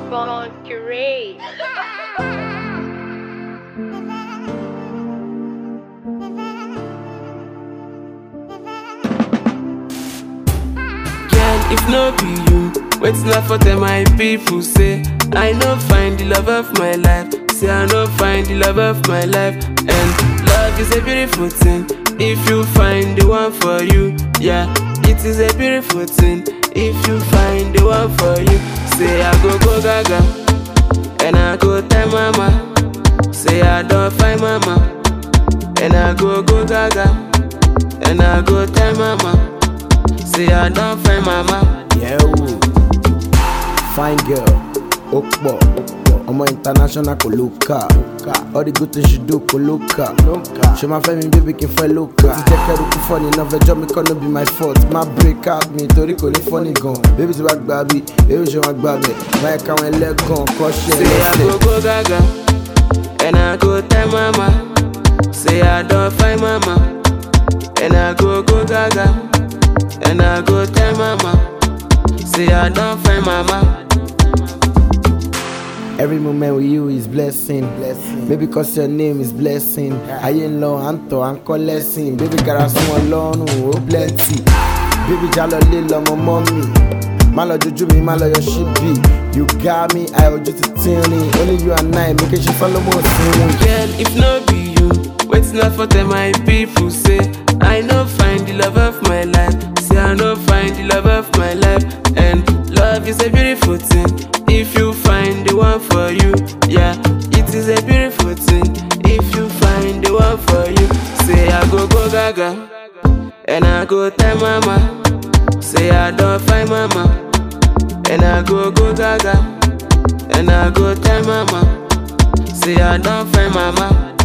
Boncurie. Girl, if no be you, what's not for them my people say I no find the love of my life. Say I no find the love of my life. And love is a beautiful thing. If you find the one for you, yeah, it is a beautiful thing. If you find the one for you, say I go go gaga, and I go tell mama. Say I don't find mama, and I go go gaga, and I go tell mama. Say I don't find mama. Yeah, ooh. fine girl, ó pọ̀, ọmọ international kò ló kà. All the good things you do kò ló kà. Ṣé máa fẹ́ mi bébí kí n fẹ́ ló kà? Ti jẹ́ kẹ́rù kú fọ́ni náà fẹjọ́ mi kọ́ no be my fault. Má break out mi torí kò ní fọ́ni gan. Bébí ti wá gbà bí, bébí ṣe wá gbà bẹ̀. Báyìí káwọn ẹlẹ́gàn kọ́ ṣe Say I lẹ́sẹ̀. go go gaga, and I go tell mama. Say I don't find mama, and I go go gaga, and I go tell mama. Say I don't find mama. Every moment with you is blessing. blessing. Baby, cause your name is blessing. Ayé ń lọ, à ń tọ̀, à ń kọ́ lẹ́sìn. Baby, gara sún wọn lọ́rùn, ó plenty. Baby, já lọ lé lọmọ mọ́ mi. Má lọ jojú mi, má lọ yọ ṣíbì. You got me, àì ojú ti tínrín. Only you and I, mi kì í ṣe fọ́lọ́mọ̀ òsínwìn. Girl, if no be you, what's not for them my people say I no find the love of my life. Say I no find the love of my life. And love is a beautiful thing. If you find the one for you, yeah, it is a beautiful thing. If you find the one for you, say I go go gaga, and I go tell mama. Say I don't find mama, and I go go gaga, and I go tell mama. Say I don't find mama.